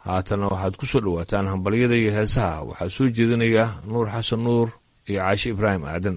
haatanna waxaad ku soo dhowaataan hambalyada iyo heesaha waxaa soo jeedinaya nuur xasan nuur iyo caashi ibraahim aadan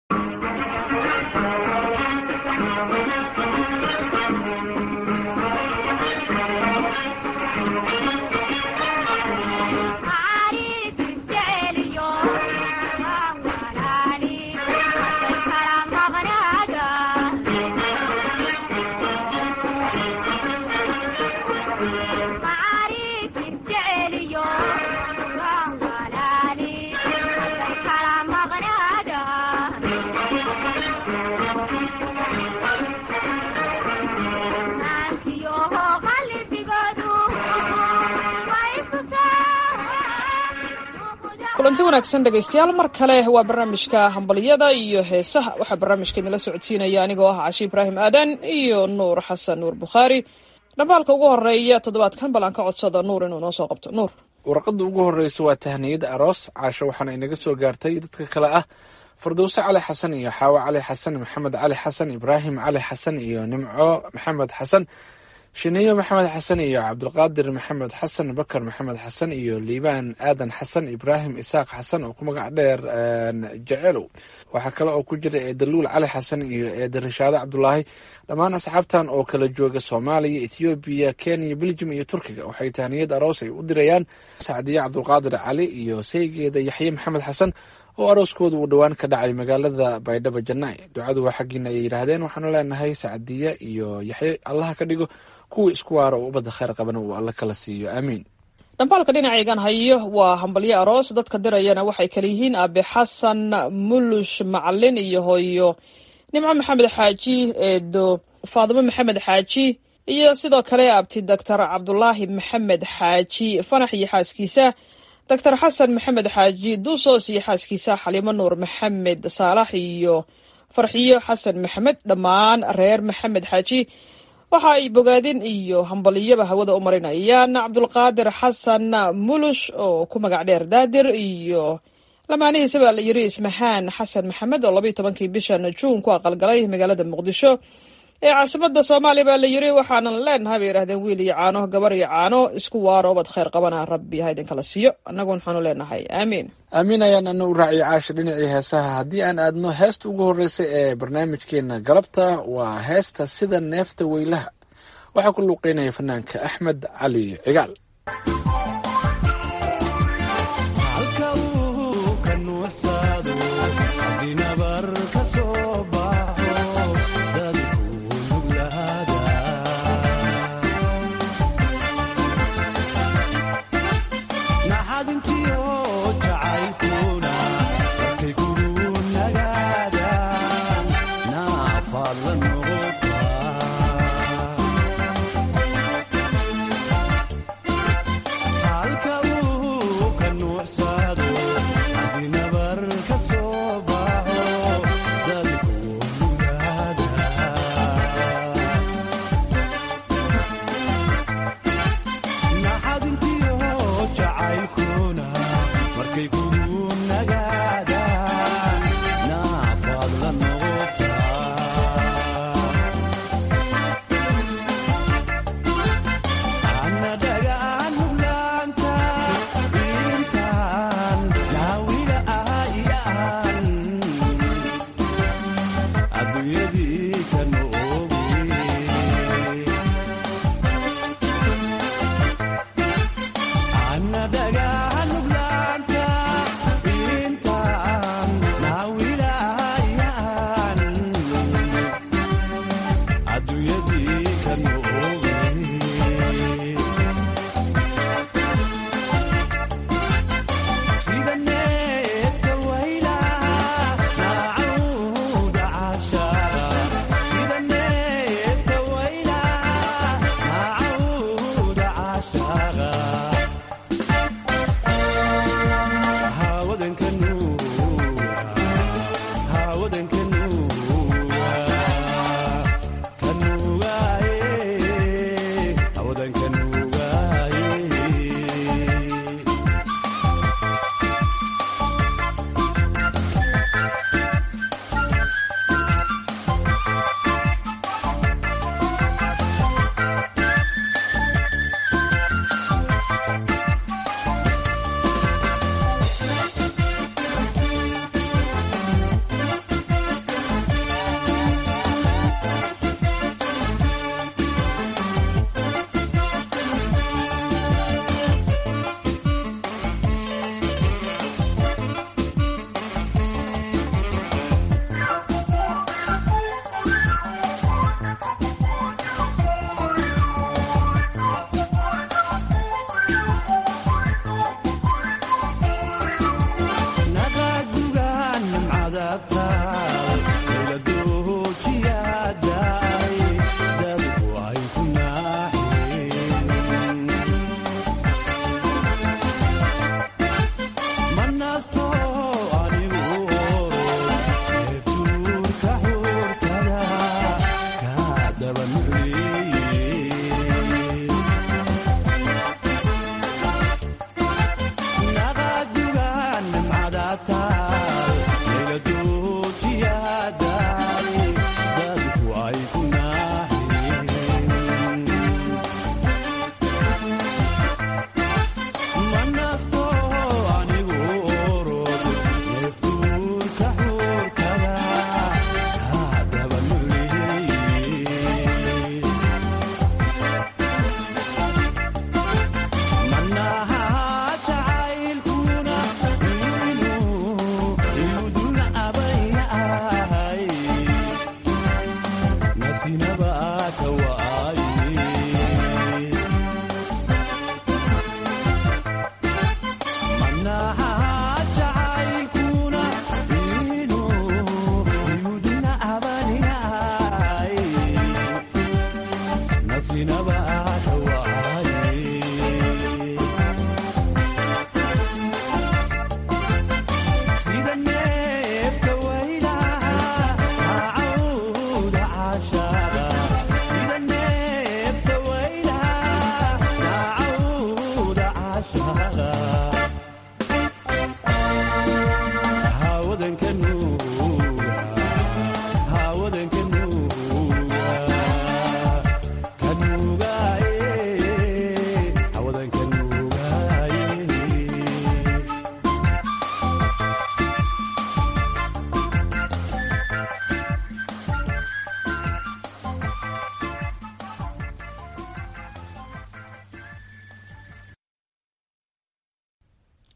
kulanti wanaagsan dhegaystayaal mar kale waa barnaamijka hambalyada iyo heesaha waxaa barnaamijka idinla socodsiinaya anigoo ah cashi ibraahim aadan iyo nuur xasan nuur bukhaari dhambaalka ugu horeeya toddobaadkan bal aan ka codsada nuur inuu noo soo qabto nuur warqadda ugu horreysa waa tahniyada aroos caasho waxaana inaga soo gaartay dadka kale ah fardowse cali xasan iyo xaawo cali xasan maxamed cali xasan ibraahim cali xasan iyo nimco maxamed xasan shineyo maxamed xasan iyo cabdulqaadir maxamed xasan bakar maxamed xasan iyo liibaan aadan xasan ibraahim isaaq xasan oo ku magac dheer jecelow waxaa kale oo ku jira eedaluul cali xasan iyo eeda rishaade cabdulaahi dhammaan asxaabtan oo kala jooga soomaaliya ethoobiya kenya beljum iyo turkiga waxay tahniyad aroos ay u dirayaan sacdiye cabdulqaadir cali iyo saygeeda yaxye maxamed xasan oo arooskooda uu dhowaan ka dhacay magaalada baydhabo janaa'i ducadu waa xaggiina ayay yidhaahdeen waxaanu leenahay sacdiye iyo yaxye allaha ka dhigo kuwii isku waara oo ubadda kheyr qabana uu alle kala siiyo aamiin dhambaalka dhinacaygan hayo waa hambalyo aroos dadka dirayana waxay kala yihiin aabe xasan mulush macalin iyo hooyo nimco maxamed xaaji eedo faadimo maxamed xaaji iyo sidoo kale abti doctor cabdulaahi maxamed xaaji fanax iyo xaaskiisa doctor xasan maxamed xaaji duusoos iyo xaaskiisa xaliimo nuur maxamed saalax iyo farxiyo xasan maxamed dhammaan reer maxamed xaaji waxa ay bogaadin iyo hambaliyaba hawada u marinayaan cabdulqaadir xasan mulush oo ku magac dheer daadir iyo lamaanihiisa baa la yiri ismahaan xasan maxamed oo labaiyo tobankii bishan juun ku aqalgalay magaalada muqdisho ee caasimada soomaaliya baa la yiri waxaanan leenahay bay yidhahdeen wiil iyo caano gabar iyo caano isku waaro obad kheyr qabana rabbi ha idinkala siiyo annagu waxaanu leenahay aamiin aamiin ayaan ana u raaciyo caasha dhinacii heesaha haddii aan aadno heesta ugu horreysa ee barnaamijkeena galabta waa heesta sida neefta weylaha waxaa ku luuqeynaya fanaanka axmed cali cigaal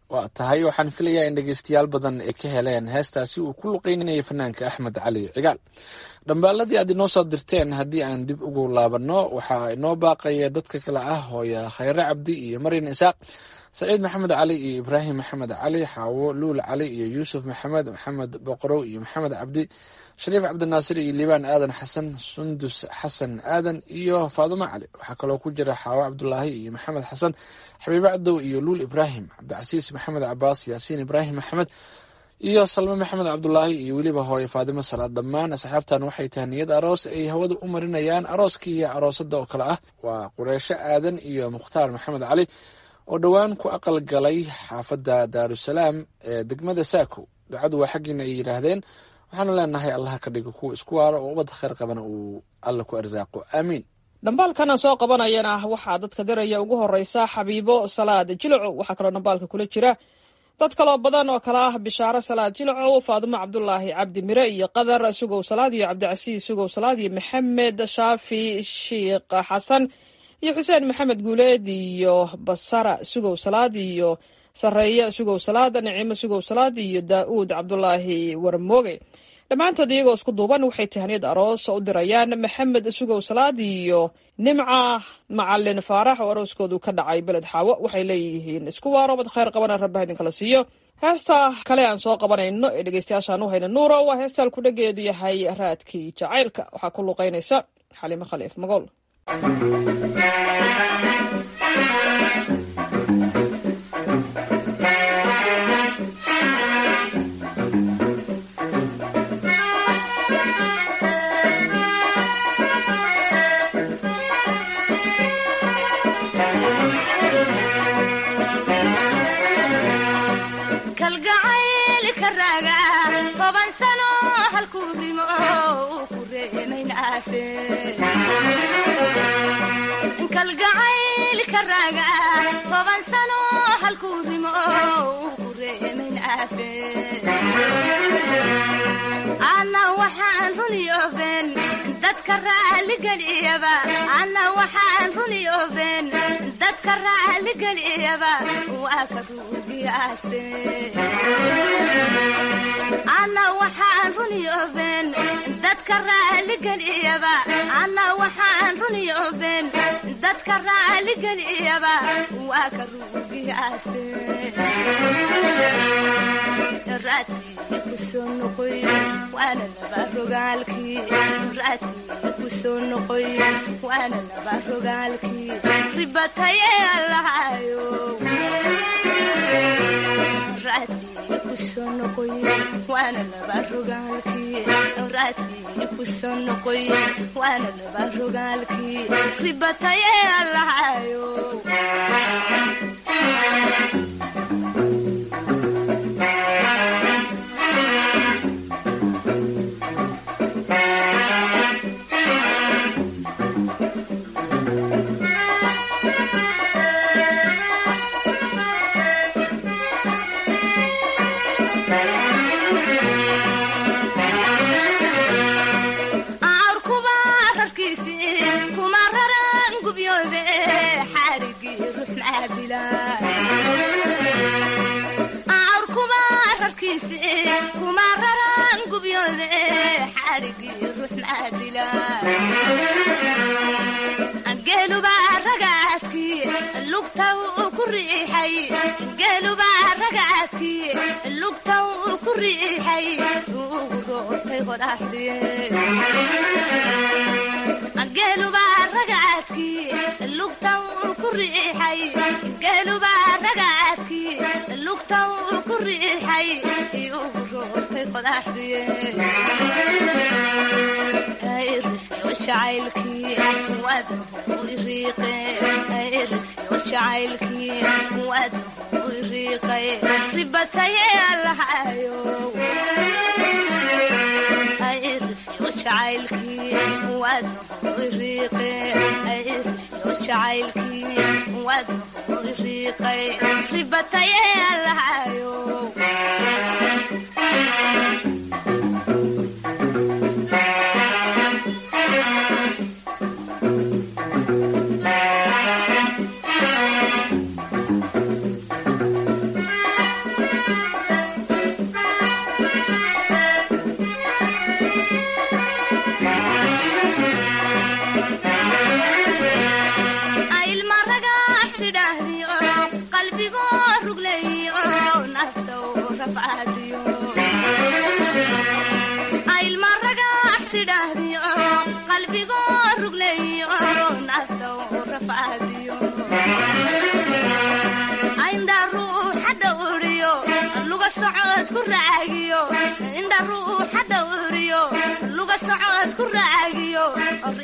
waa tahay waxaan filayaa in dhegeystayaal badan ay ka heleen heestaasi uu ku luqeynayay fanaanka axmed cali cigaal dhambaaladii aad inoo soo dirteen haddii aan dib ugu laabanno waxaa inoo baaqaya dadka kale ah hooya khayre cabdi iyo maryan isaaq saciid maxamed cali iyo ibraahim maxamed cali xaawo luul cali iyo yuusuf maxamed maxamed boqorow iyo maxamed cabdi shariif cabdinaasir iyo liibaan aadan xasan sundus xasan aadan iyo faadumo cali waxaa kaloo ku jira xaawo cabdulaahi iyo maxamed xasan xabiibe cadow iyo luul ibraahim cabdicasiis maxamed cabaas yaasiin ibraahim maxamed iyo salme maxamed cabdulaahi iyo weliba hooye faadimo salaad dhammaan asxaabtan waxay tahay niyad aroos ay hawada u marinayaan arooskii iyo aroosada oo kale ah waa qureysho aadan iyo mukhtaar maxamed cali oo dhowaan ku aqal galay xaafadda daarusalaam ee degmada saako ducadu waa xaggiina ay yidhaahdeen waxaanu leenahay allaha ka dhigo kuwa isku waaro oo ubadda khayr qabana uu alla ku arsaaqo aamiin dhambaalkana soo qabanayana waxaa dadka diraya ugu horeysa xabiibo salaad jilco waxaa kaloo dhambaalka kula jira dad kaloo badan oo kale ah bishaaro salaad jilcow faadumo cabdulaahi cabdi mire iyo qadar sugow salaad iyo cabdicasiis sugow salaad iyo maxamed shaafi shiikh xasan iyo xuseen maxamed guuleed iyo basara sugow salaad iyo sareeye sugow salaad nicimo sugow salaad iyo daa'uud cabdulaahi warmooge dhammaantood iyagoo isku duuban waxay tahaniyad aroos u dirayaan maxamed sugow salaad iyo nimca macalin faarax oo arooskoodu ka dhacay beled xaawo waxay leeyihiin isku waaro bad khayr qabana rabbaha idinkala siiyo heesta kale aan soo qabanayno ee dhegeystayaashaan u hayna nuuro waa heestaan ku dhageedu yahay raadkii jacaylka waxaa ku luqeynaysa xaliimo khaliif magool kalgacaylka raaga toban sano halkuu rimo ku reemayn aafe kalgacaylka raaga toban sano halkuu rimo ku reemayn aafe ana waxaan runi ofen dadka raaligeliyaba ana waxaan runi ofen dadka raaligeliyaba waa ka ruugiyaaste ana waxaan runi ofen dadka raaligeliyaba ana waxaan runi ofen dadka raaligeliyaba waa ka ruugiyaaste raadkii kusoo noqoy waana laba rogaalkii raadkii kusoo noqoy waana laba rogaalkii ribataye allahayo raadkii kusoo noqoy waana laba rogaalkii raadkii kusoo noqoy waana laba rogaalkii ribataye allahayo geelubaa ragaadkii lugta ku riixay geelubaa ragaadkii lugta ku riixay ugu roortay qodaxdie geelubaa ragaadkii lugta ku riixay geelubaa ragaadkii lugta ku riixay ugu roortay qodaxdie jacaylkii waadnahu iriiqe irifyo jacaylkii waadnahu iriiqay ribataye allahayo irifyo jacaylkii waadnahu iriiqe irifyo jacaylkii waadnahu iriiqay ribataye allahayo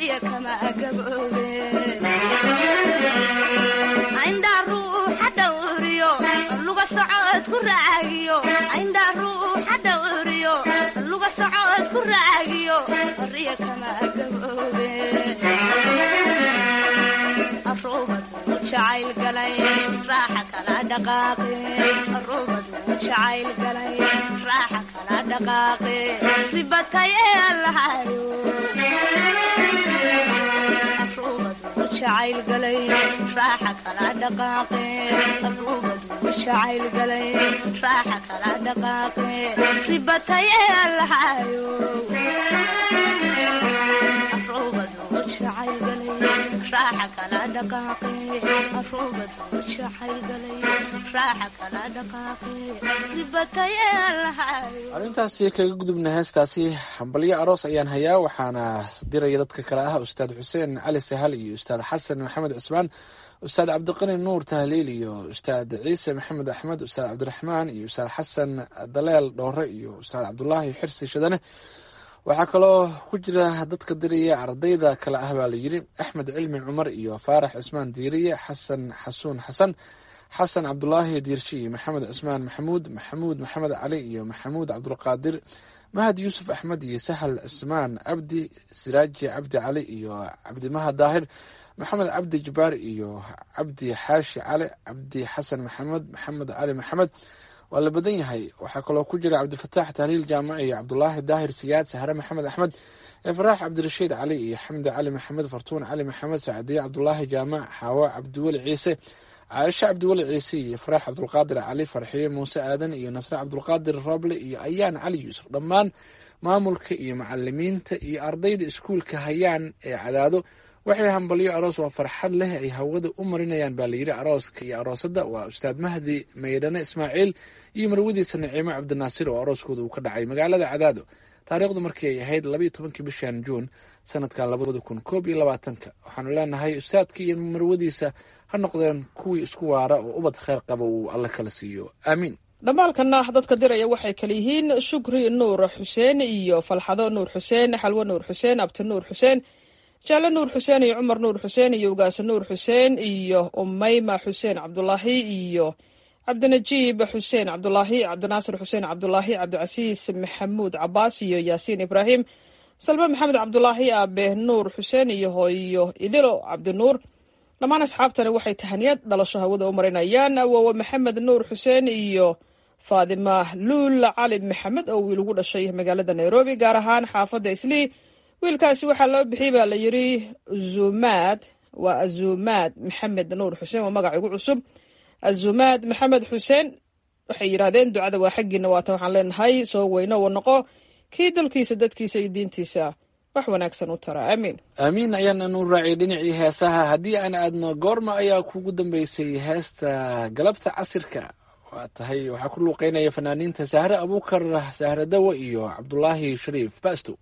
riya kama gaboobe indhaa ruuxa dhawriyo luga socod ku raagiyo indhaa ruuxa dhawriyo luga socod ku raagiyo riya kama gaboobe arubadu jacayl galay raaxa kala dhaqaaqe arubadu jacayl galay raaxa kala dhaqaaqe ribatay ee allahayo arubadu jacayl galay raaxa kala dhaqaaqe arubadu jacayl galay raaxa kala dhaqaaqe ribatay ee allahayo arubadu jacayl galay raaxa kala dhaqaaqe arubadu jacayl galay raaxa kala dhaqaaqe ribatay ee allahayo arrintaasi kaga gudubna heestaasi hambalyo aroos ayaan hayaa waxaana diraya dadka kale ah ustaad xuseen cali sahal iyo ustaad xasan maxamed cusmaan ustaad cabdiqani nuur tahliil iyo ustaad ciise maxamed axmed ustaad cabdiraxmaan iyo ustaad xasan daleel dhoore iyo ustaad cabdulaahi xirsi shadane waxaa kaloo ku jira dadka diraya ardayda kale ah baa layidhi axmed cilmi cumar iyo faarax cismaan diiriye xasan xasuun xasan xasan cabdulaahi diirshi iyo maxamed cismaan maxamuud maxamuud maxamed cali iyo maxamuud cabdulqaadir mahad yuusuf axmed iyo sahal cismaan cabdi siraaji cabdi cali iyo cabdimahad daahir maxamed cabdi jabaar iyo cabdi xaashi cali cabdi xasan maxamed maxamed cali maxamed waa la badan yahay waxaa kaloo ku jira cabdifataax tahliil jaamac iyo cabdulaahi daahir siyaad sahre maxamed axmed efraax cabdirashiid cali iyo xamdi cali maxamed fartuun cali maxamed sacdiye cabdulaahi jaamac xaawo cabdiweli ciise caaisho cabdiweli ciise iyo faraax cabdulqaadir cali farxiye muuse aadan iyo nasre cabdulqaadir roble iyo ayaan cali yuusuf dhammaan maamulka iyo macalimiinta iyo ardayda iskuulka hayaan ee cadaado waxay hambalyo aroos waa farxad leh ay hawada u marinayaan baa layidhi arooska iyo aroosadda waa ustaad mahdi maydhane ismaaciil iyo marwadiisa naciimo cabdinaasir oo arooskooda uu ka dhacay magaalada cadaado taariikhdu markii ay ahayd labaiyo tobankii bishan juun sanadkan labada kun koob iyo labaatanka waxaanu leenahay ustaadka iyo marwadiisa ha noqdeen kuwii isku waara oo ubad kheyr qaba uu alle kala siiyo aamiin dhammaalkana dadka diraya waxay kale yihiin shukri nuur xuseen iyo falxado nuur xuseen xalwo nuur xuseen abti nuur xuseen jaale nuur xuseen iyo cumar nuur xuseen iyo ugaase nuur xuseen iyo umayma xuseen cabdulaahi iyo cabdinajiib xuseen cabdulaahi cabdinaasir xuseen cabdulaahi cabdicasiis maxamuud cabaas iyo yaasiin ibraahim salme maxamed cabdulaahi aabe nuur xuseen iyo hooyo idilo cabdinuur dhammaan asxaabtani waxay tahaniyad dhalasho hawada u marinayaan awoowe maxamed nuur xuseen iyo faadima luul cali maxamed oo wiil ugu dhashay magaalada nairobi gaar ahaan xaafadda islii wiilkaasi waxaa loo bixiyey baa la yidhi zumaad waa azumaad maxamed nuur xuseen waa magac igu cusub azumaad maxamed xuseen waxay yidhaahdeen ducada waa xaggiina waatan waxaan leenahay soo weyno wa noqo kii dalkiisa dadkiisa iyo diintiisa wax wanaagsan u tara aamiin aamiin ayaana nu raaciyay dhinacii heesaha haddii aan aadno goorma ayaa kugu dambeysay heesta galabta casirka waa tahay waxaa ku luuqeynaya fanaaniinta sahre abuukar sahre dawo iyo cabdulaahi shariif basto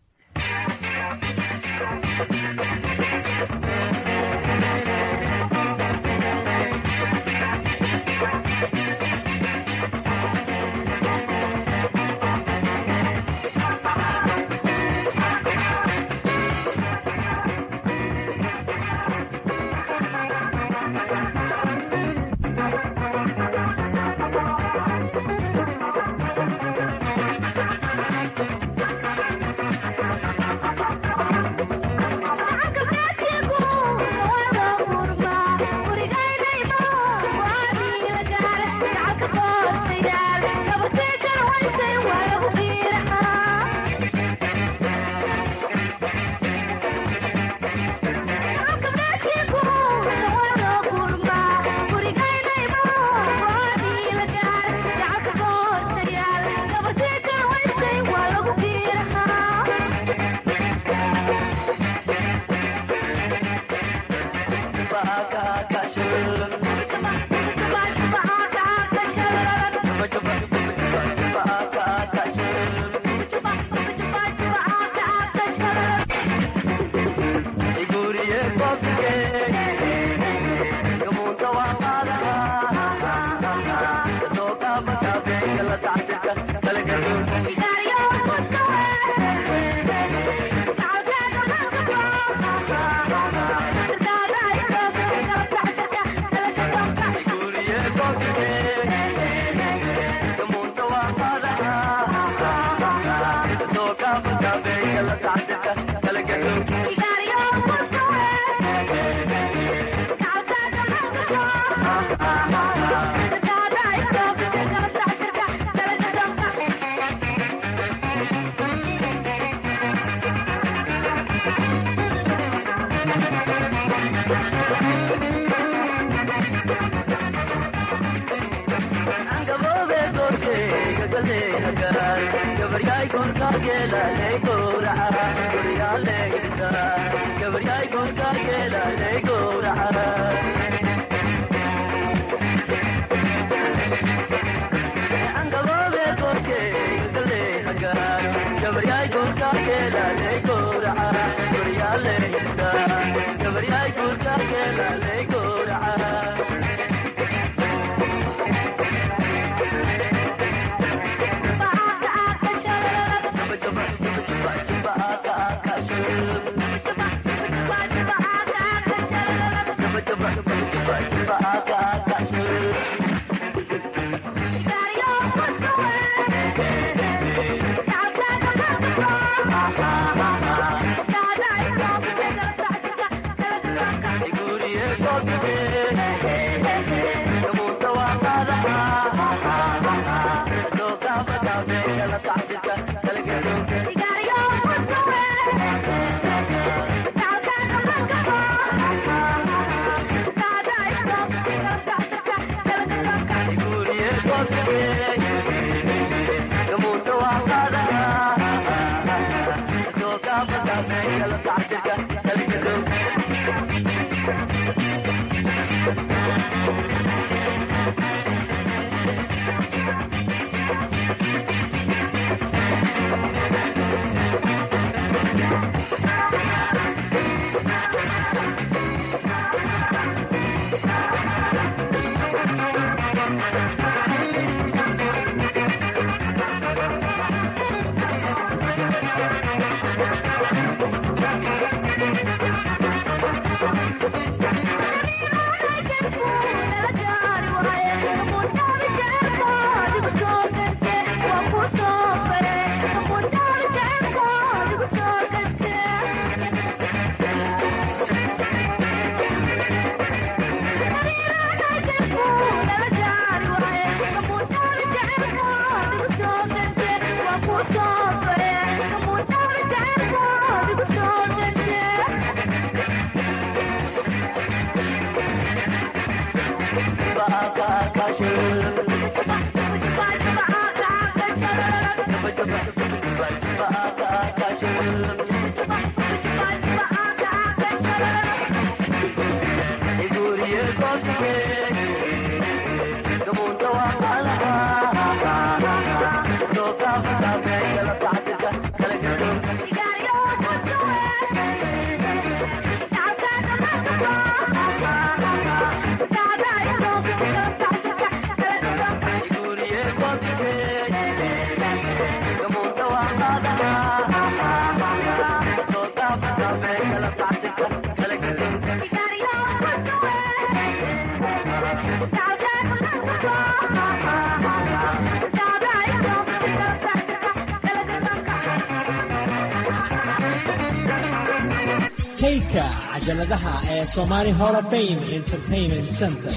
kaydka cajaladaha ee Somali Hall of Fame Entertainment Center.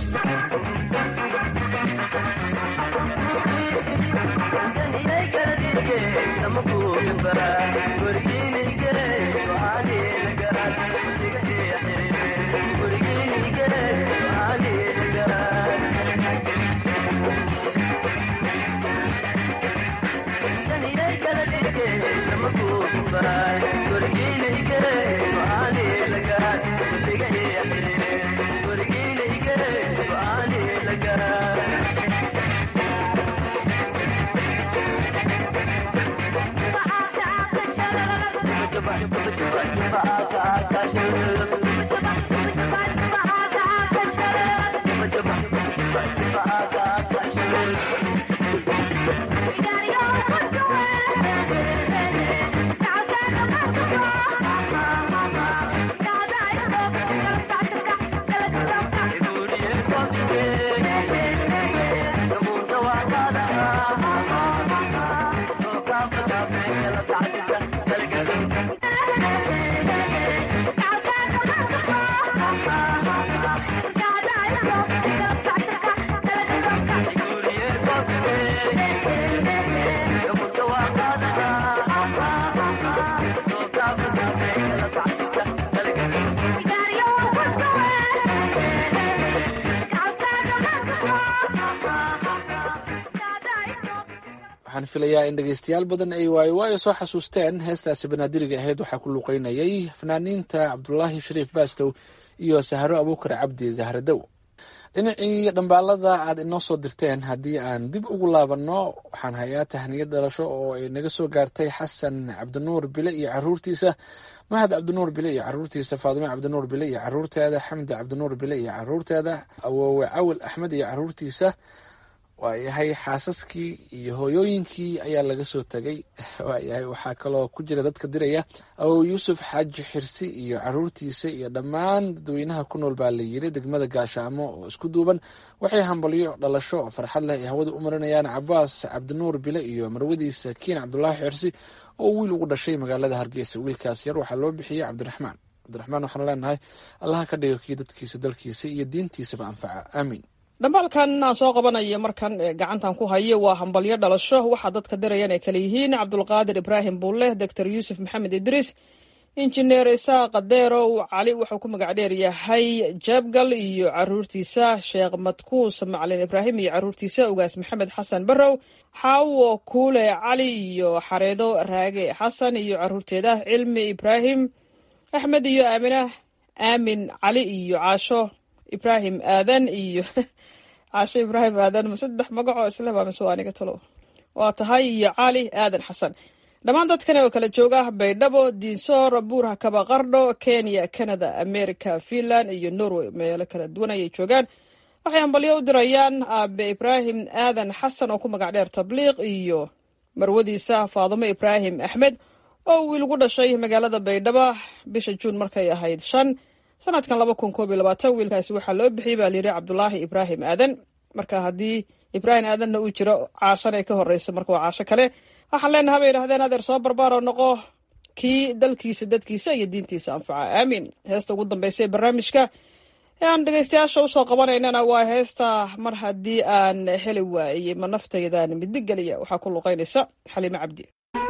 waxaan filayaa in dhegeystayaal badan ay waayo waayo soo xasuusteen heestaasi banaadiriga ahayd waxaa ku luuqeynayay fanaaniinta cabdulaahi shariif baastow iyo sahro abuukar cabdi zahradow dhinacii dhambaalada aad inoo soo dirteen haddii aan dib ugu laabanno waxaan hayaa tahniyad dhalasho oo ay naga soo gaartay xasan cabdinuur bile iyo caruurtiisa mahad cabdinuur bile iyo caruurtiisa faadime cabdinuur bile iyo caruurteeda xamdi cabdinuur bile iyo caruurteeda awoowe cawil axmed iyo caruurtiisa waayahay xaasaskii iyo hooyooyinkii ayaa laga soo tegay waayahay waxaa kaloo ku jira dadka diraya awow yuusuf xaaji xirsi iyo caruurtiisa iyo dhammaan dadweynaha ku nool baa la yiri degmada gaashaamo oo isku duuban waxay hambalyo dhalasho oo farxad leh ay hawada u marinayaan cabaas cabdinuur bile iyo marwadiisa kiin cabdulaahi xirsi oo wiil ugu dhashay magaalada hargeysa wiilkaas yar waxaa loo bixiyey cabdiraxmaan cabdiraxmaan waxaan leenahay allaha ka dhigo kii dadkiisa dalkiisa iyo diintiisaba anfaca aamiin dhambaalkan aan soo qabanayo markan gacantan ku hayo waa hambalyo dhalasho waxaa dadka dirayaan ay kale yihiin cabdulqaadir ibraahim buulle doctor yuusuf maxamed idriis injineer isaaq deerow cali wuxuu ku magac dheer yahay jabgal iyo caruurtiisa sheekh madkuus macalin ibraahim iyo caruurtiisa ugaas maxamed xasan barrow xaawo kuule cali iyo xareedo raage xasan iyo caruurteeda cilmi ibraahim axmed iyo aamina aamin cali iyo caasho ibraahim aadan iyo caasho ibraahim aadan saddex magacoo isleba mise waa aniga talo waa tahay iyo cali aadan xasan dhammaan dadkan oo kala jooga baydhabo diinsoor buurha kaba qardho kenya canada america finland iyo norway meelo kala duwan ayay joogaan waxay hambalyo u dirayaan aabe ibraahim aadan xasan oo ku magac dheer tabliiq iyo marwadiisa faadumo ibraahim axmed oo wiil ugu dhashay magaalada baydhabo bisha juun markay ahayd shan sanadkan laba kun koob iyo labaatan wiilkaasi waxaa loo bixiyey baa layidhi cabdulaahi ibraahim aadan marka haddii ibraahim aadanna uu jiro caashana ay ka horeysa marka waa caasho kale waxaan leenaha bay yidhahdeen adeer soo barbaaro noqo kii dalkiisa dadkiisa iyo diintiisa anfaca aamiin heesta ugu dambeysa ee barnaamijka ee aan dhegeystayaasha usoo qabanaynana waa heesta mar haddii aan heli waayey ma naftaydan midig geliya waxaa ku luqeynaysa xaliime cabdi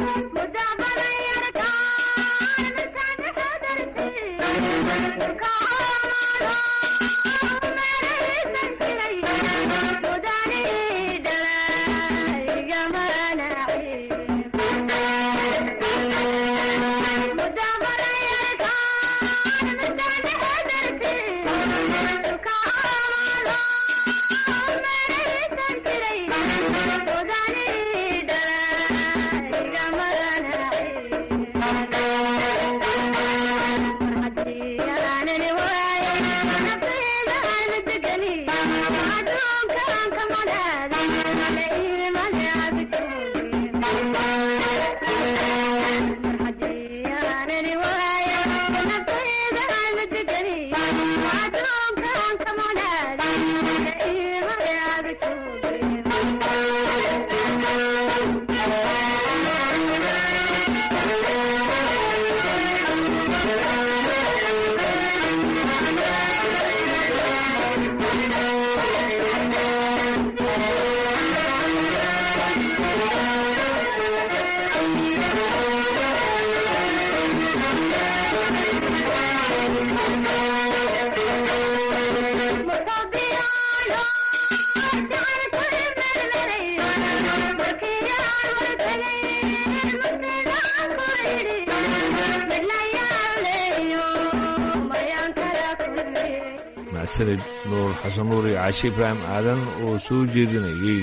mahadsanid nuur xasan nuur iyo caashe ibraahim aadan oo soo jeedinayey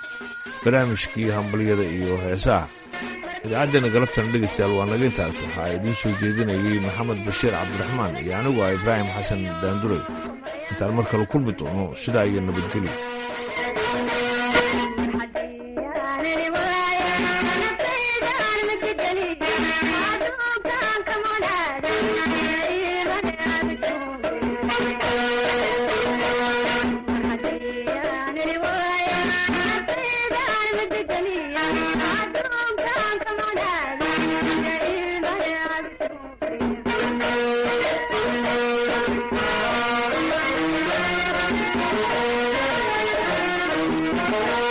barnaamijkii hambalyada iyo heesaha idaacaddeena galabtana dhegaystayaal waa naga intaas waxaa idiin soo jeedinayey maxamed bashiir cabdiraxmaan iyo anigu ah ibraahim xasan daanduray intaan mar kale kulmi doono sidaa iyo nabadgelyo Thank you.